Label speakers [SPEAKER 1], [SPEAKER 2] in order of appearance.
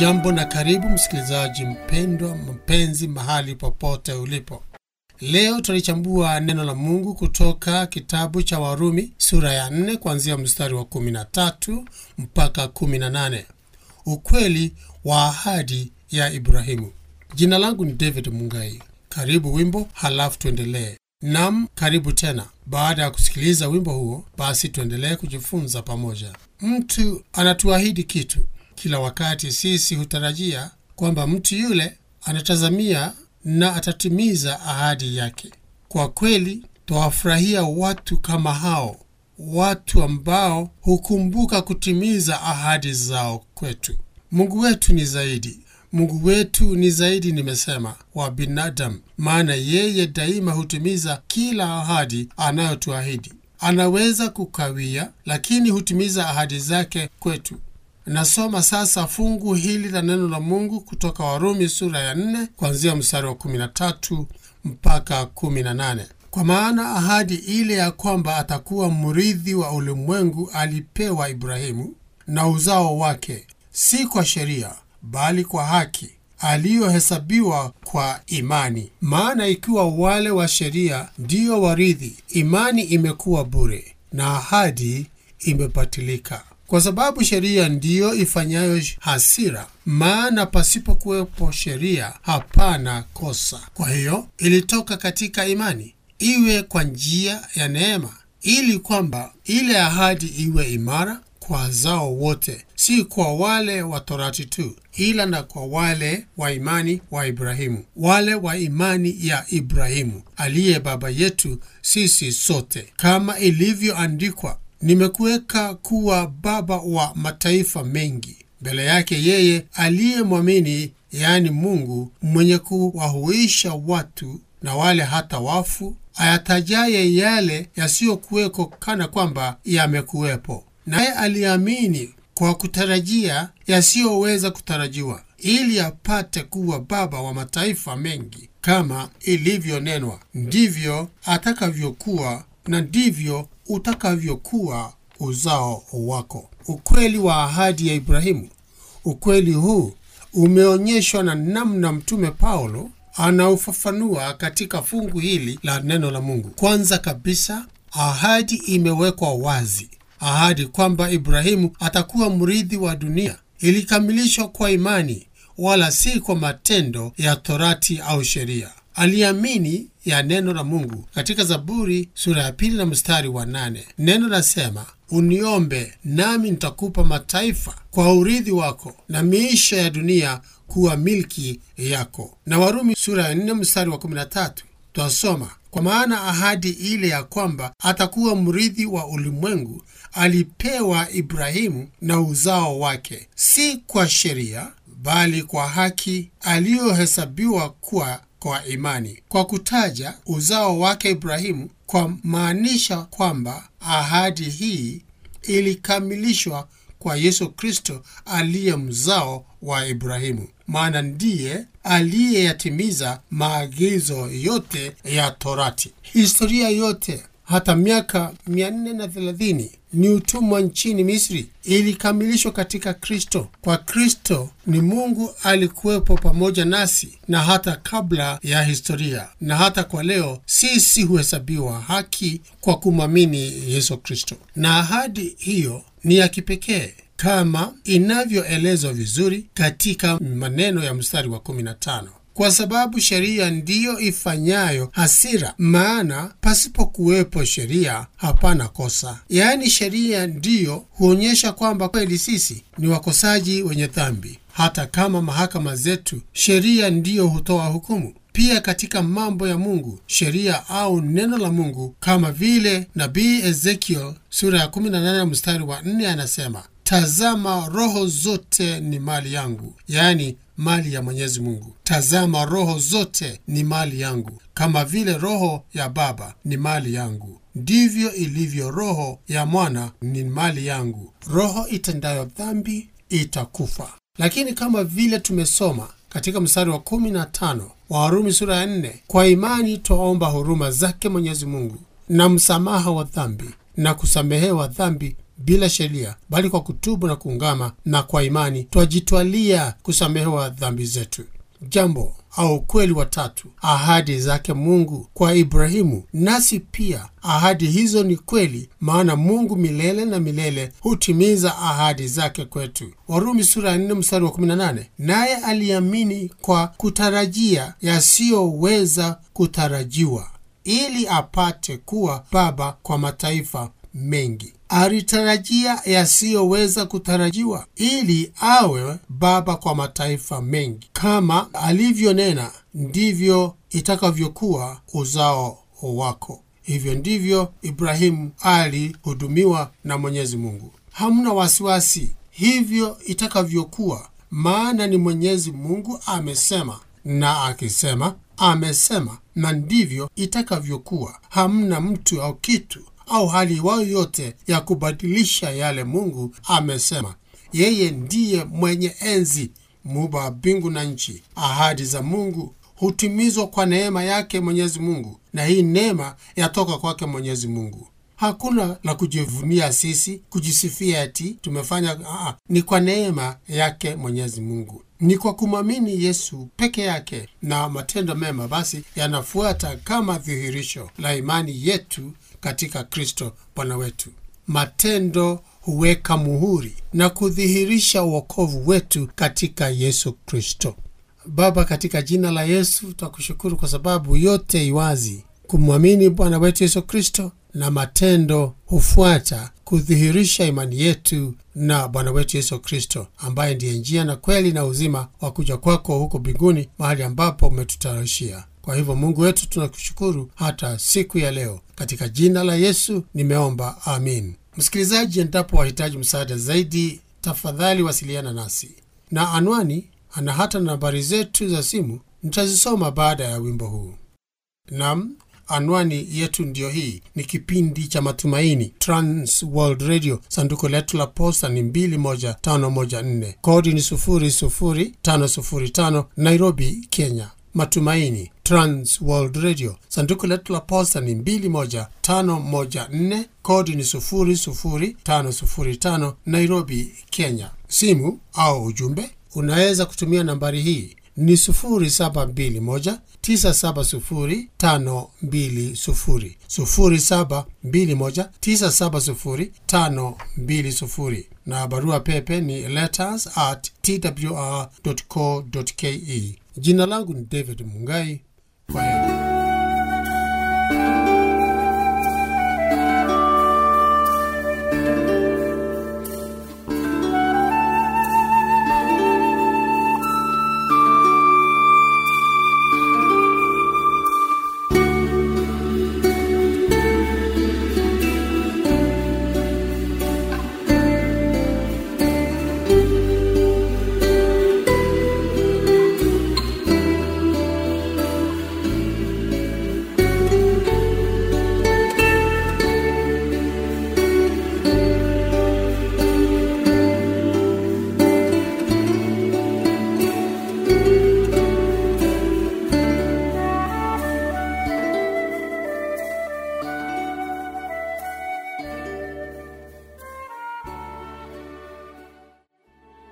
[SPEAKER 1] hujambo na karibu msikilizaji mpendwa mpenzi mahali popote ulipo leo tutalichambua neno la mungu kutoka kitabu cha warumi sura ya 4 kuanzia mstari wa 13 mpaka 18 ukweli wa ahadi ya ibrahimu jina langu ni david mungai karibu wimbo halafu tuendelee nam karibu tena baada ya kusikiliza wimbo huo basi tuendelee kujifunza pamoja mtu anatuahidi kitu kila wakati sisi hutarajia kwamba mtu yule anatazamia na atatimiza ahadi yake kwa kweli twawafurahia watu kama hao watu ambao hukumbuka kutimiza ahadi zao kwetu mungu wetu ni zaidi mungu wetu ni zaidi nimesema wa binadamu maana yeye daima hutimiza kila ahadi anayotuahidi anaweza kukawia lakini hutimiza ahadi zake kwetu nasoma sasa fungu hili la neno la mungu kutoka warumi sura ya 4 kuanzia mstari wa 13 mpaka 18 kwa maana ahadi ile ya kwamba atakuwa mrithi wa ulimwengu alipewa ibrahimu na uzao wake si kwa sheria bali kwa haki aliyohesabiwa kwa imani maana ikiwa wale wa sheria ndiyo warithi imani imekuwa bure na ahadi imepatilika kwa sababu sheria ndiyo ifanyayo hasira maana pasipokuwepo sheria hapana kosa kwa hiyo ilitoka katika imani iwe kwa njia ya neema ili kwamba ile ahadi iwe imara kwa zao wote si kwa wale wa torati tu ila na kwa wale wa imani wa ibrahimu wale wa imani ya ibrahimu aliye baba yetu sisi sote kama ilivyoandikwa nimekuweka kuwa baba wa mataifa mengi mbele yake yeye aliyemwamini yaani mungu mwenye kuwahuisha watu na wale hata wafu ayatajaye yale yasiyokuweko kana kwamba yamekuwepo naye aliamini kwa kutarajia yasiyoweza kutarajiwa ili apate kuwa baba wa mataifa mengi kama ilivyonenwa ndivyo atakavyokuwa na ndivyo utakavyokuwa uzao wako ukweli wa ahadi ya ibrahimu ukweli huu umeonyeshwa na namna mtume paulo anaufafanua katika fungu hili la neno la mungu kwanza kabisa ahadi imewekwa wazi ahadi kwamba ibrahimu atakuwa mrithi wa dunia ilikamilishwa kwa imani wala si kwa matendo ya torati au sheria aliamini ya neno la mungu katika zaburi sura ya pili na mstari wa nane neno lasema uniombe nami nitakupa mataifa kwa urithi wako na miisha ya dunia kuwa milki yako na warumi sura ya nne mstari wa kumi na tatu twasoma kwa maana ahadi ile ya kwamba atakuwa mrithi wa ulimwengu alipewa ibrahimu na uzao wake si kwa sheria bali kwa haki aliyohesabiwa kuwa kwa imani kwa kutaja uzao wake ibrahimu kwa maanisha kwamba ahadi hii ilikamilishwa kwa yesu kristo aliye mzao wa ibrahimu maana ndiye aliyeyatimiza maagizo yote ya torati historia yote hata miaka 430 ni utumwa nchini misri ilikamilishwa katika kristo kwa kristo ni mungu alikuwepo pamoja nasi na hata kabla ya historia na hata kwa leo sisi huhesabiwa haki kwa kumwamini yesu kristo na ahadi hiyo ni ya kipekee kama inavyoelezwa vizuri katika maneno ya mstari wa 15 kwa sababu sheria ndiyo ifanyayo hasira maana pasipokuwepo sheria hapana kosa yaani sheria ndiyo huonyesha kwamba kweli sisi ni wakosaji wenye dhambi hata kama mahakama zetu sheria ndiyo hutoa hukumu pia katika mambo ya mungu sheria au neno la mungu kama vile nabii ezekiel sura ya 18 mstari wa 4 anasema tazama roho zote ni mali yangu yaani mali ya mwenyezi mungu tazama roho zote ni mali yangu kama vile roho ya baba ni mali yangu ndivyo ilivyo roho ya mwana ni mali yangu roho itendayo dhambi itakufa lakini kama vile tumesoma katika mstari wa 15 wa warumi sura ya 4 kwa imani twaomba huruma zake mwenyezi mungu na msamaha wa dhambi na kusamehewa dhambi bila sheria, bali kwa kutubu na kuungama na kwa imani twajitwalia kusamehewa dhambi zetu. Jambo au ukweli wa tatu, ahadi zake Mungu kwa Ibrahimu. Nasi pia ahadi hizo ni kweli, maana Mungu milele na milele hutimiza ahadi zake kwetu. Warumi sura ya 4 mstari wa 18. Naye aliamini kwa kutarajia yasiyoweza kutarajiwa, ili apate kuwa baba kwa mataifa mengi. Alitarajia yasiyoweza kutarajiwa ili awe baba kwa mataifa mengi. Kama alivyonena, ndivyo itakavyokuwa uzao wako. Hivyo ndivyo Ibrahimu alihudumiwa na Mwenyezi Mungu. Hamna wasiwasi, hivyo itakavyokuwa, maana ni Mwenyezi Mungu amesema, na akisema amesema, na ndivyo itakavyokuwa. Hamna mtu au kitu au hali iwayo yote ya kubadilisha yale Mungu amesema. Yeye ndiye mwenye enzi, muumba wa mbingu na nchi. Ahadi za Mungu hutimizwa kwa neema yake Mwenyezi Mungu, na hii neema yatoka kwake Mwenyezi Mungu. Hakuna la kujivunia sisi, kujisifia ati tumefanya. Aa, ni kwa neema yake Mwenyezi Mungu, ni kwa kumwamini Yesu peke yake, na matendo mema basi yanafuata kama dhihirisho la imani yetu katika Kristo Bwana wetu. Matendo huweka muhuri na kudhihirisha uokovu wetu katika Yesu Kristo. Baba, katika jina la Yesu twakushukuru kwa sababu yote iwazi kumwamini Bwana wetu Yesu Kristo, na matendo hufuata kudhihirisha imani yetu na Bwana wetu Yesu Kristo, ambaye ndiye njia na kweli na uzima wa kuja kwako huko mbinguni, mahali ambapo umetutayarishia. Kwa hivyo Mungu wetu tunakushukuru hata siku ya leo, katika jina la Yesu nimeomba, amin. Msikilizaji, endapo wahitaji msaada zaidi, tafadhali wasiliana nasi na anwani ana hata nambari zetu za simu nitazisoma baada ya wimbo huu. Nam, anwani yetu ndiyo hii. Ni kipindi cha Matumaini, Trans World Radio. Sanduku letu la posta ni 21514 kodi ni 00505 Nairobi, Kenya. Matumaini, Trans World Radio. Sanduku letu la posta ni 21514 kodi ni 00505 Nairobi, Kenya. Simu au ujumbe unaweza kutumia nambari hii ni 0721970520 0721970520 na barua pepe ni letters at twr.co.ke. Jina langu ni David Mungai. Kwa heri.